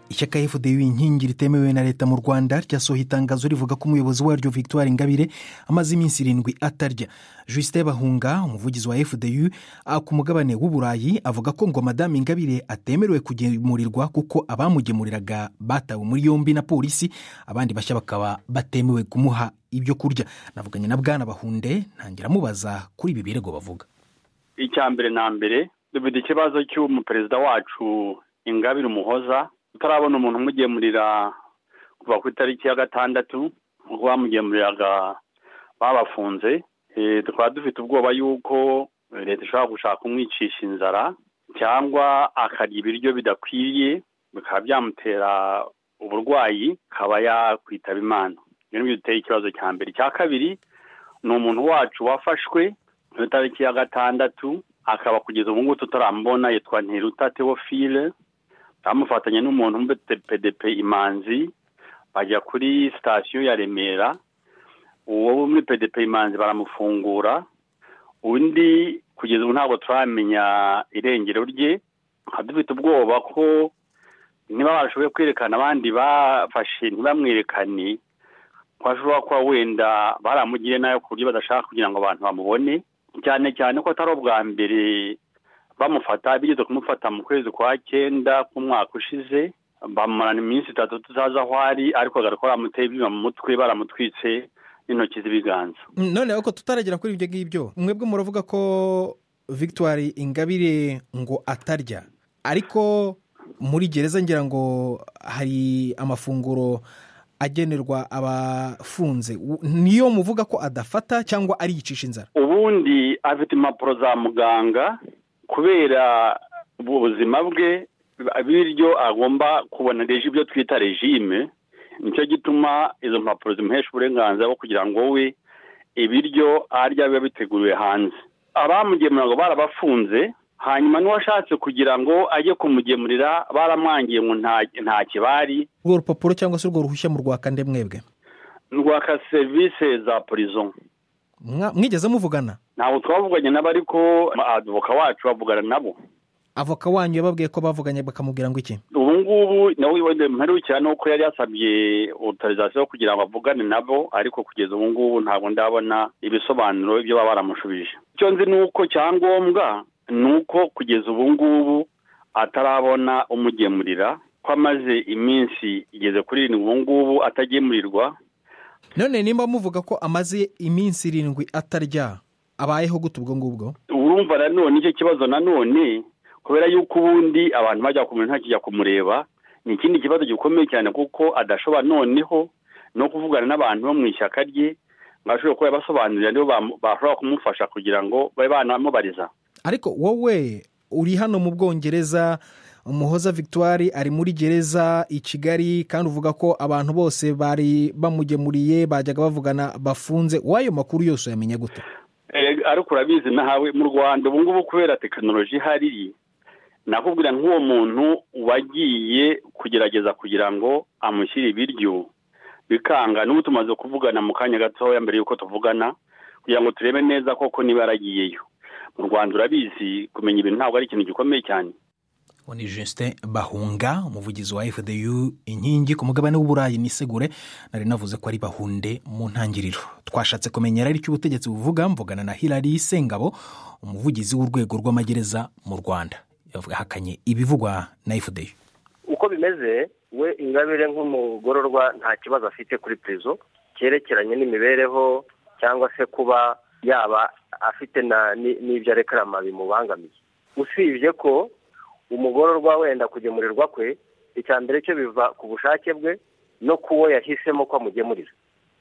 ishyaka fda inkingi ritemewe na leta mu rwanda ryasohoye itangazo rivuga ko umuyobozi waryo victoire ingabire amaze iminsi irindwi atarya jusite bahunga umuvugizi wa fda ku mugabane w'uburayi avuga ko ngo madame ingabire atemerewe kugemurirwa kuko abamugemuriraga batawe muri yombi na polisi abandi bashya bakaba batemewe kumuha ibyo kurya navuganye na bwana bahunde ntangira amubaza kuri ibi birego bavuga icya mbere na mbere dufite ikibazo cy'umuperezida wacu ingabire umuhoza tutarabona umuntu umugemurira kuva ku itariki ya gatandatu ubwo bamugemuriraga babafunze tukaba dufite ubwoba y'uko leta ishobora gushaka kumwicisha inzara cyangwa akarya ibiryo bidakwiriye bikaba byamutera uburwayi akaba yakwitaba imana ibyo ngibyo duteye ikibazo cya mbere icya kabiri ni umuntu wacu wafashwe ku itariki ya gatandatu akaba kugeza ubu ngubu tutaramubona yitwa ntiruta teofile bamufatanya n'umuntu muri pdp imanzi bajya kuri sitasiyo ya remera uwo muri pdp imanzi baramufungura undi kugeza ubu ntabwo turamenya irengero rye dufite ubwoba ko niba bashoboye kwerekana abandi bafashe ntibamwerekane ko ashobora kuba wenda baramugire nayo ku buryo badashaka kugira ngo abantu bamubone cyane cyane ko atari ubwa mbere bamufata bigeze kumufata mu kwezi kwa cyenda k'umwaka ushize bamurana iminsi itatu tutazi aho ari ariko ko baramuteye ibyuma mu mutwe baramutwitse n'intoki z'ibiganza noneho ko tutaragera kuri ibyo ngibyo mwebwe muravuga ko victoire ingabire ngo atarya ariko muri gereza ngira ngo hari amafunguro agenerwa abafunze niyo muvuga ko adafata cyangwa ariyicisha inzara ubundi afite impapuro za muganga kubera ubuzima bwe biryo agomba kubona reji ibyo twita regime nicyo gituma izo mpapuro zimuhesha uburenganzira bwo kugira ngo we ibiryo arya biba biteguriwe hanze abamugemura ngo barabafunze hanyuma n'uwashatse kugira ngo ajye kumugemurira baramwangiye ngo nta kibari urwo rupapuro cyangwa se urwo ruhushya mu rwaka nde mwebwe rwaka serivisi za porizo mwigeze muvugana ntabwo twavuganye nabo ariko avoka wacu bavugana nabo avoka wanyu yababwiye ko bavuganye bakamubwira ngo iki ubu ngubu nawe mperukira ni uko yari yasabye otorizasiyo kugira ngo avugane nabo ariko kugeza ubu ngubu ntabwo ndabona ibisobanuro ibyo baba baramushubije icyo nzi ni uko cyangombwa ni uko kugeza ubu ngubu atarabona umugemurira ko amaze iminsi igeze kuri irindwi ubu ngubu atagemurirwa none nimba muvuga ko amaze iminsi irindwi atarya abayeho gute ubwo ngubwo urumva nanone icyo kibazo nanone kubera yuko ubundi abantu bajya kumureba ntakijya kumureba ni ikindi kibazo gikomeye cyane kuko adashobora noneho no kuvugana n'abantu bo mu ishyaka rye ngo ashobore kuba yabasobanurira nibo bashobora kumufasha kugira ngo babe banamubariza ariko wowe uri hano mu bwongereza umuhoza victoire ari muri gereza i kigali kandi uvuga ko abantu bose bari bamugemuriye bajyaga bavugana bafunze w'ayo makuru yose uyamenya gute ariko urabizi nahawe mu rwanda ubu ngubu kubera tekinoloji ihari nakubwira nk'uwo muntu wagiye kugerageza kugira ngo amushyire ibiryo bikanga n'ubu tumaze kuvugana mu kanya gatoya mbere y'uko tuvugana kugira ngo turebe neza koko niba yaragiyeyo mu rwanda urabizi kumenya ibintu ntabwo ari ikintu gikomeye cyane uwo ni jisite bahunga umuvugizi wa fdu inkingi ku mugabane w'uburayi nisegure nari navuze ko ari bahunde mu ntangiriro twashatse kumenya icyo ubutegetsi buvuga mvugana na hilary sengabo umuvugizi w'urwego rw'amagereza mu rwanda yahakanye ibivugwa na fdu uko bimeze we ingabire nk'umugororwa nta kibazo afite kuri purizo cyerekeranye n'imibereho cyangwa se kuba yaba afite n'ibyo arekarama bimubangamiye usibye ko umugororwa wenda kugemurirwa kwe icya mbere cyo biva ku bushake bwe no ku wo yahisemo ko amugemurira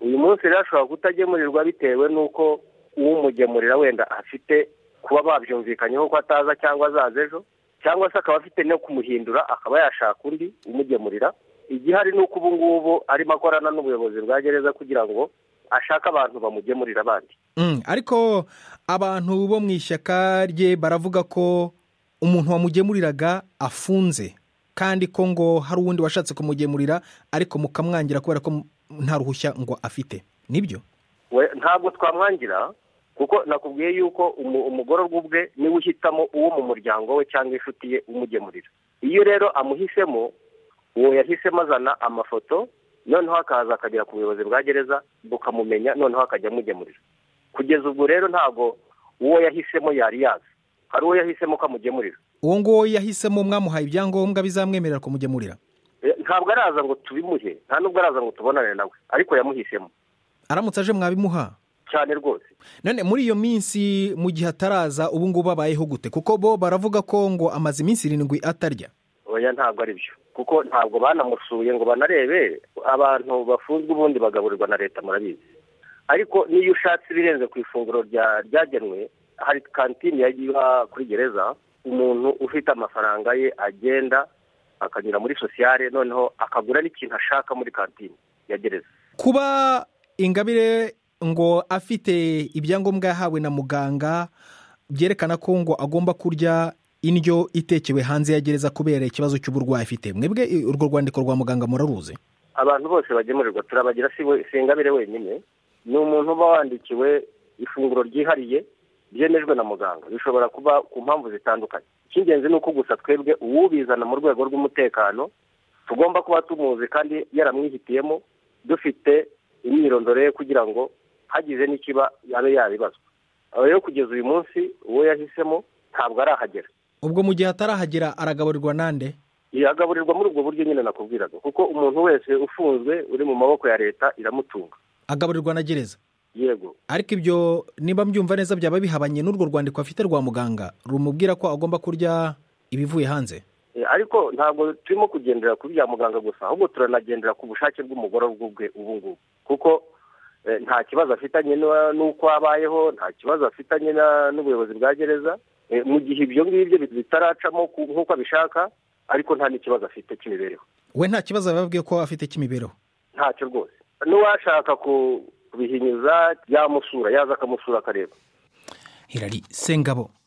uyu munsi rero ashobora kutagemurirwa bitewe n'uko uwumugemurira wenda afite kuba babyumvikanyeho ko ataza cyangwa azaza ejo cyangwa se akaba afite no kumuhindura akaba yashaka undi umugemurira igihari ni uko ubu ngubu arimo akorana n'ubuyobozi bwa gereza kugira ngo ashaka abantu bamugemurira abandi ariko abantu bo mu ishyaka rye baravuga ko umuntu wamugemuriraga afunze kandi ko ngo hari uwundi washatse kumugemurira ariko mukamwangira kubera ko nta ruhushya ngo afite nibyo ntabwo twamwangira kuko nakubwiye yuko umugororwa ubwe niwe uhitamo uwo mu muryango we cyangwa inshuti ye umugemurira iyo rero amuhisemo uwo yahisemo azana amafoto noneho akaza akagera ku buyobozi bwa gereza bukamumenya noneho akajya amugemurira kugeza ubwo rero ntabwo uwo yahisemo yari yazi hari uwo yahisemo ko amugemurira uwo nguwo yahisemo mwamuhaye ibyangombwa bizamwemerera kumugemurira ntabwo araza ngo tubimuhe nta nubwo araza ngo tubonane nawe ariko yamuhisemo aramutse aje mwabimuha cyane rwose none muri iyo minsi mu gihe ataraza ubu ngubu abayeho gute kuko bo baravuga ko ngo amaze iminsi irindwi atarya oya ntabwo ari byo kuko ntabwo banamusuye ngo banarebe abantu bafunzwe ubundi bagaburirwa na leta murabizi ariko n'iyo ushatse ibirenze ku ifunguro ryagenwe hari kantine yagiye kuri gereza umuntu ufite amafaranga ye agenda akanyura muri sosiyale noneho akagura n'ikintu ashaka muri kantine ya gereza kuba ingabire ngo afite ibyangombwa yahawe na muganga byerekana ko ngo agomba kurya indyo itekewe hanze ya gereza kubera ikibazo cy'uburwayi afite mwebwe urwo rwandiko rwa muganga muraruzi abantu bose bagemurirwa turabagira si ingabire wenyine ni umuntu uba wandikiwe ifunguro ryihariye ryemejwe na muganga bishobora kuba ku mpamvu zitandukanye icy'ingenzi ni uko gusa twebwe uwubizana mu rwego rw'umutekano tugomba kuba tumuzi kandi yaramwihitiyemo dufite imyirondoro ye kugira ngo hagize n'ikiba yabe yabibazwa aba rero kugeza uyu munsi uwo yahisemo ntabwo arahagera ubwo mu gihe atarahagera aragaburirwa nande yagaburirwa muri ubwo buryo nyine nakubwiraga kuko umuntu wese ufunzwe uri mu maboko ya leta iramutunga agaburirwa na gereza yego ariko ibyo niba mbyumva neza byaba bihabanye n'urwo rwandiko afite rwa muganga rumubwira ko agomba kurya ibivuye hanze ariko ntabwo turimo kugendera kuri bya muganga gusa ahubwo turanagendera ku bushake bw'umugore bwe ubu ngubu kuko nta kibazo afitanye n'uko abayeho nta kibazo afitanye n'ubuyobozi bwa gereza mu gihe ibyo ngibyo bitaracamo nk'uko abishaka ariko nta n'ikibazo afite cy'imibereho we nta kibazo bababwiye ko afite cy'imibereho ntacyo rwose n'uwashaka kubihinyuza yamusura yaza akamusura akareba irari sengabo